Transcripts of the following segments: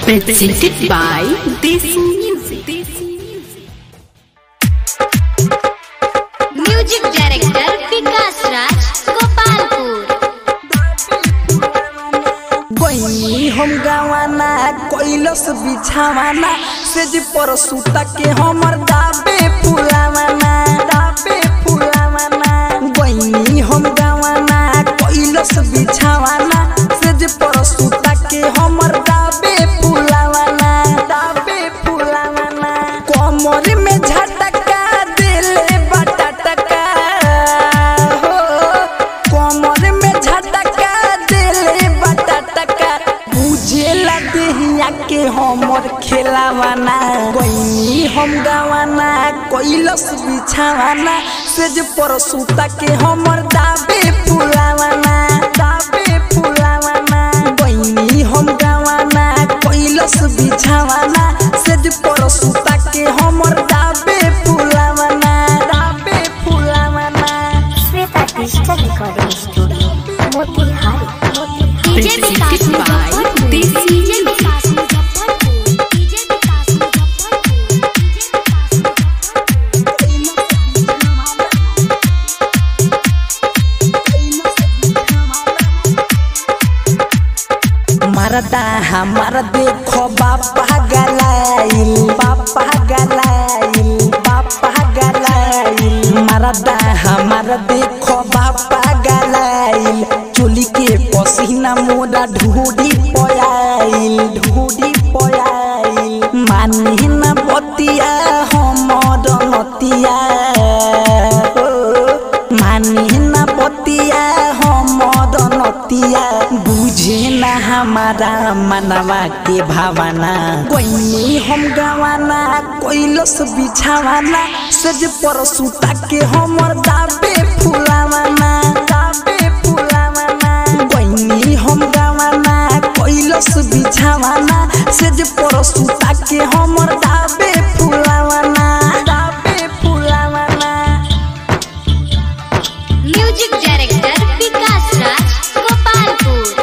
Presented by Desi Music. Music director Vikas Raj Gopalpur बनी हम गवाना कैलस बिछावाना सेज पर सुता के हमर दाबे फुलावाना दाबे फुलावाना बनी हम गवाना कैलस बिछावाना सेज पर सुता के हमर दाबे फुलावाना दाबे फुलावाना कमर में झटका दिले बटटका हो कमर में झटका दिले बटटका बुझेला देहिया के हमर खेलावाना गईनी हम गावाना कैलस बिछावाना सेज पर सुता के हमर दाबे फुलावाना दाबे फुलावाना गईनी हम गावाना कैलस बिछावाना सेज पर सुता के हमर दाबे फुलावाना दाबे फुलावाना Shweta digital recording studio Motihari DJ Vikas Presented by Muzaffarpur Desi DJ Vikas Muzaffarpur DJ Vikas Muzaffarpur DJ Vikas मरदा हमार देखो बापा गलाइल बापा गलाइल बापा गलाइल मरदा हमार देखो बापा गलाइल चोली के पसीना मोरा ढूढ़ी पयाइल ढूढ़ी पयाइल मानी न बतिया हमर नतिया हो मानी न बतिया हमर नतिया बुझे न हमारा मनवा के भावना कोई हम गवाना कोइलस बिछावाना सज पर सुता के हमर दाबे फुलावाना दाबे फुलावाना कोई हम गवाना कोइलस बिछावाना सज पर सुता के हमर दाबे फुलावाना दाबे फुलावाना म्यूजिक डायरेक्टर विकास राज गोपालपुर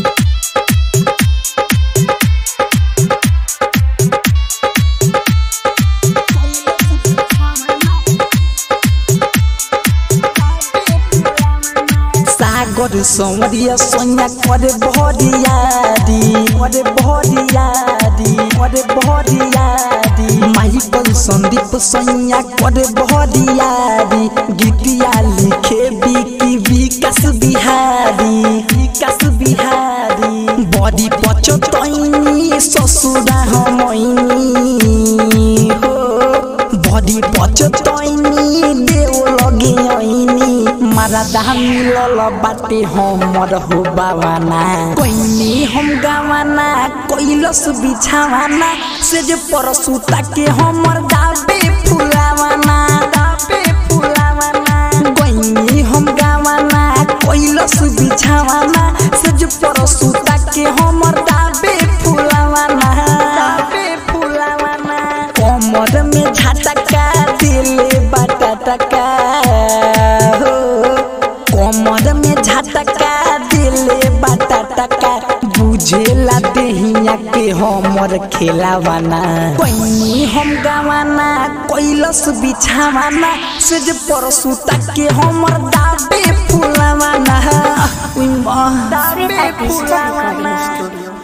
सागर सौरिया सोनिया करे भरियारी करे भरियारी करे भरियारी माइकल संदीप सोनिया करे भरियारी गीतिया लिखे बिकी विकास बिहारी विकास बिहारी बड़ी पचतैनी ससुरा हमैनी हो बड़ी पचतैनी देव लगे ऐनी मरदा मिलल बाटे हमर हो बावाना कोइनी हम गावाना कैलस बिछावाना से जे पर सुता के हमर दाबे फुलावाना दाबे फुलावाना कोइनी हम गावाना कैलस बिछावाना से जे पर सुता के हमर दाबे फुलावाना दाबे फुलावाना कमर में झटका दिले बटटका हो कमर में झटका दिले बटटका बुझेला देहिया के हमर खेलावाना कोई हम गावाना कैलस बिछावाना से जे पर सुता के हमर दाबे फुलावाना उई माँ श्वेता डिजिटल रिकॉर्डिंग स्टूडियो